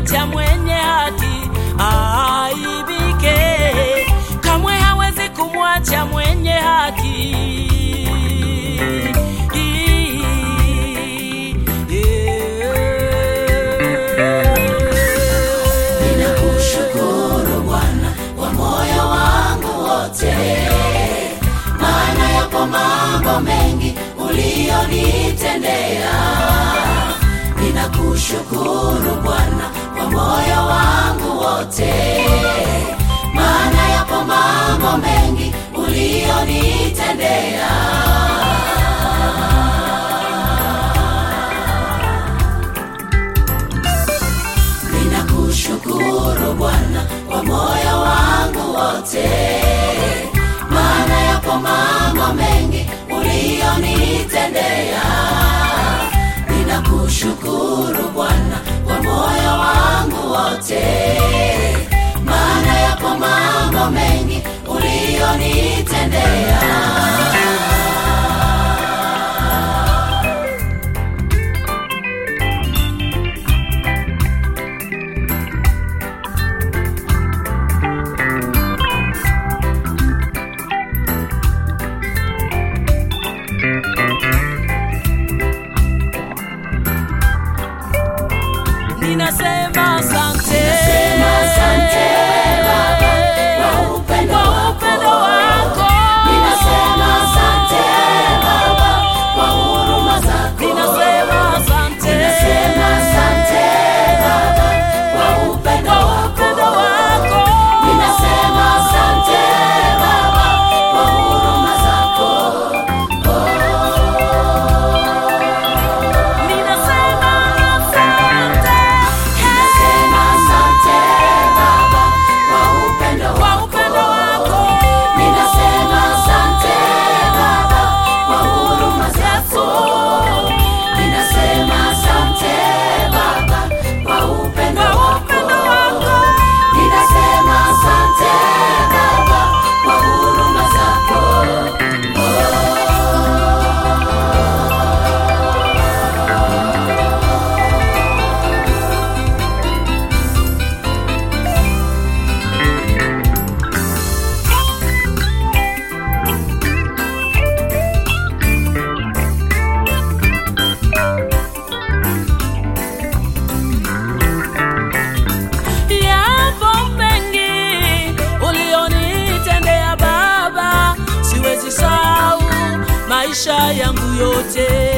kumwacha mwenye haki aaibike, kamwe hawezi kumwacha mwenye haki. Ninakushukuru Bwana kwa moyo wangu wote, maana yapo mambo mengi uliyonitendea. Ninakushukuru Bwana kwa moyo wangu wote, maana yapo mambo mengi uliyonitendea. Ninakushukuru Bwana kwa moyo wangu wote, maana yapo mambo mengi uliyonitendea. Ninakushukuru Bwana kwa moyo wangu wote, maana yapo mambo mengi uliyonitendea. Ninasema asante, Ninasema asante Baba kwa upendo kwa wako. upendo wako. Ninasema asante Baba kwa huruma zako. Ninasema asante, Ninasema asante Baba kwa upendo kwa wako. upendo wako. Ninasema asante Baba kwa huruma zako. Ninasema asante, Ninasema asante Baba kwa upendo kwa wako. upendo wako. Ninasema asante Baba kwa huruma zako. Ninasema asante Baba kwa upendo Kwa wako. upendo wako. Ninasema asante Baba kwa huruma zako. Yapo mengi ulionitendea Baba, siwezi sahau maisha yangu yote.